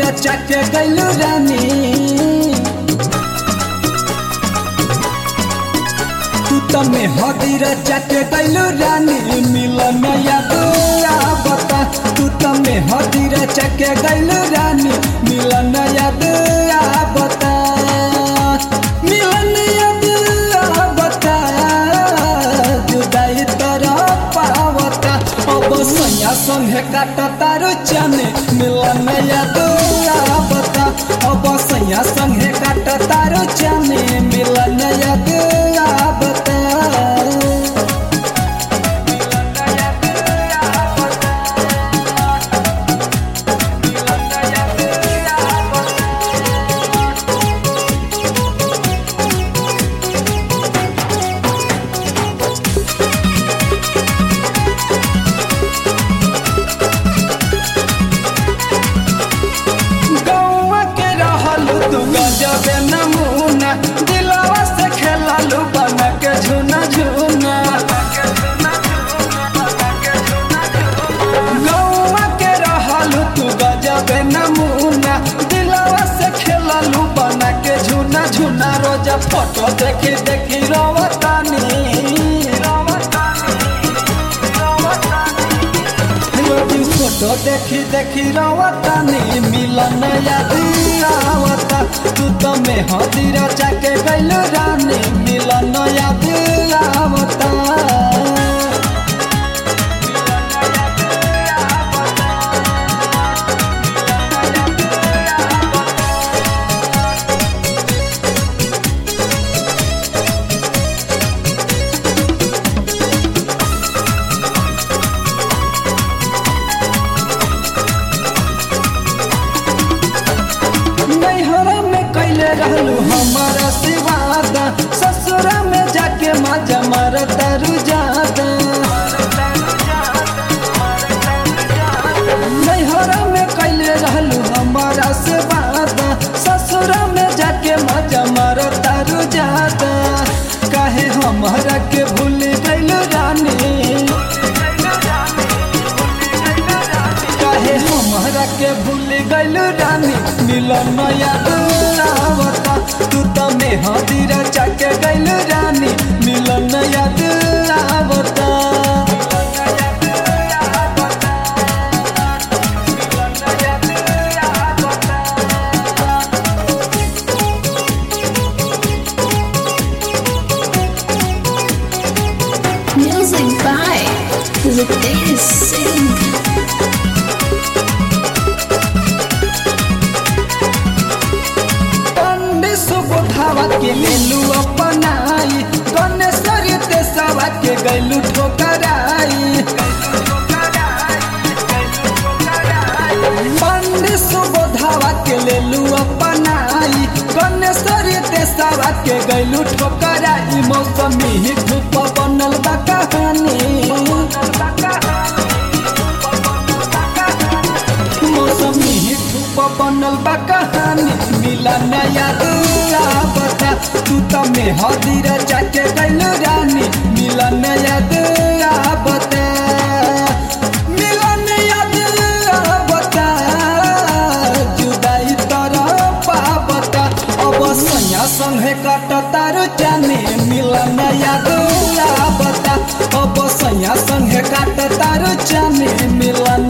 रचा के गैलू रानी तू तमे हदी रचा के गैलू रानी मिलन याद आवता तू तमे हदी रचा के गैलू रानी मिलन याद आवता मिलन याद आवता जुदाई तरह पावता अब सैया संगे काट तारो चने मिलन याद आवता अब सैया संगे काट तारो चने मिलन याद आवता गौवा के रहल तू गजबे नमूना दिलवा से खेललू बन के झुना झुना गौवा के रहल तू गजबे नमूना दिलवा से खेललू बन के झुना झुना रोज फोटो देखी देखी रोवतानी रोटी फोटो देखी देखी रवतानी मिलन याद आवता तू तो में हदीरा जाके गैल रानी मिलन याद आवता नैहरा में कैले रहलू हमारा सिवादा ससुरा में जाके मजा मार तारू जादा नैहरा में कैले रहलू हमारा सिवादा ससुरा में जाके मजा मार तारू जादा काहे हमारा के भूल गइल रानी काहे हमारा के भूल गइल रानी मिलन याद आवता तू तो में हदीरा चाके गइल रानी मिलन याद आवता Music by Ritesh Singh. पंडित सुबोधावा के लेलू अपनाई गणेश्वरी तेसावा के गैलू ठोकराई पंडित सुबोधावा के लेलू अपनाई गणेश्वरी तेसावा के गैलू ठोकराई मौसमी ही धूप बनल बा कहानी मौसमी ही धूप बनल बा कहानी मिला नया आवता तू तो में हदीरा जाके गैल रानी मिला नया आवता मिला नया आवता जुदाई तरह पावता अब सैया संगे काट तारो जाने मिला नया आवता अब सैया संगे काट तारो जाने मिला